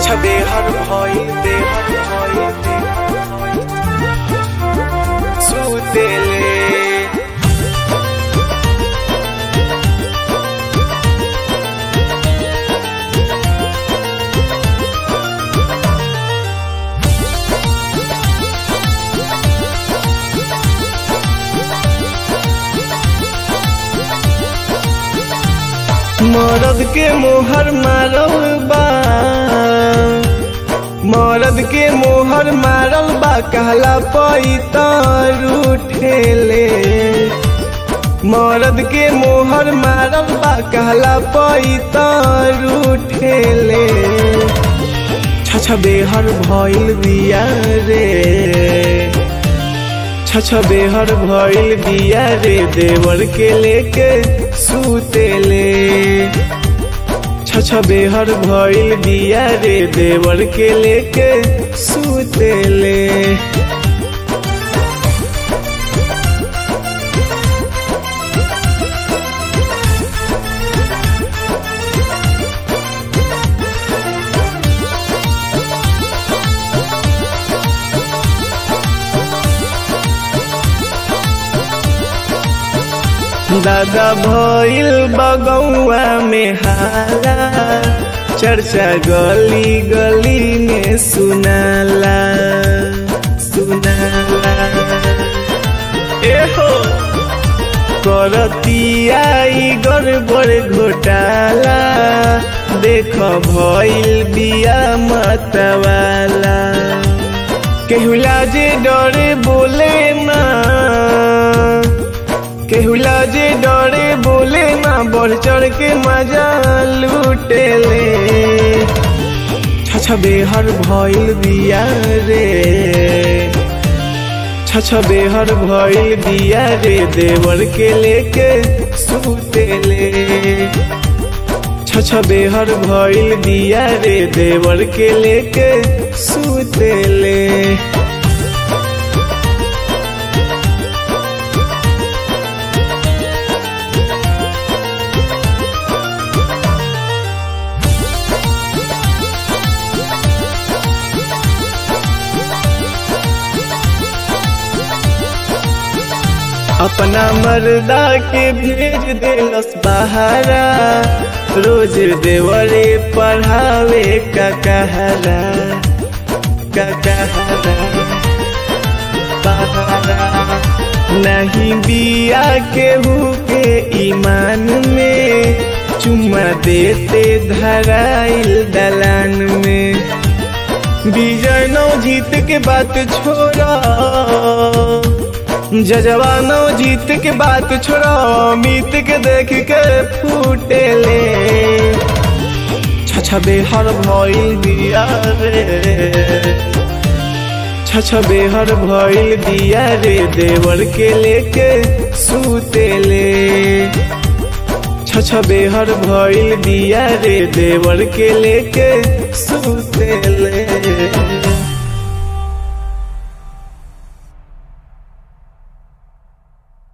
छछा बेहर भइल बेहर भइल सुतेले मरद के मोहर मारल बा मरद के मोहर मारल बा कहला पैतर उठेले मरद के मोहर मारल बा कहला पैतर उठेले छछ बेहर भइल बिया रे छछ बेहर भइल बिया रे देवर के लेके सुतेले छछ बेहर भइल बिया रे देवर के लेके सुतेले दादा भइल बगौआ में हाला चर्चा गली गली में सुनाला सुनाला एहो करतियाई गड़बड़ घोटाला देख भइल बिया मतवाला केहुला जे डरे बोले ना केहुला जे डरे बोले ना बढ़ चढ़ के मजा लूटेले छछ बेहर भइल बिया रे छछ बेहर भइल बिया रे देवर के लेके सुतेले छछ बेहर भइल बिया रे देवर के लेके सुतेले अपना मर्दा के भेज देलस बहारा रोज देवरे पढ़ावे का कहरा का कहरा बहारा नहीं बिया केहू के ईमान में चुम्मा देते धराइल दलान में विजय नौ जीत के बात छोड़ा जजवानो जीत के बात छोड़ा मीत के देख के फूटेले छछ बेहर भइल दिया रे छछ बेहर भइल दिया रे देवर के लेके सुतेले छछ बेहर भइल दिया रे देवर के लेके सुतेले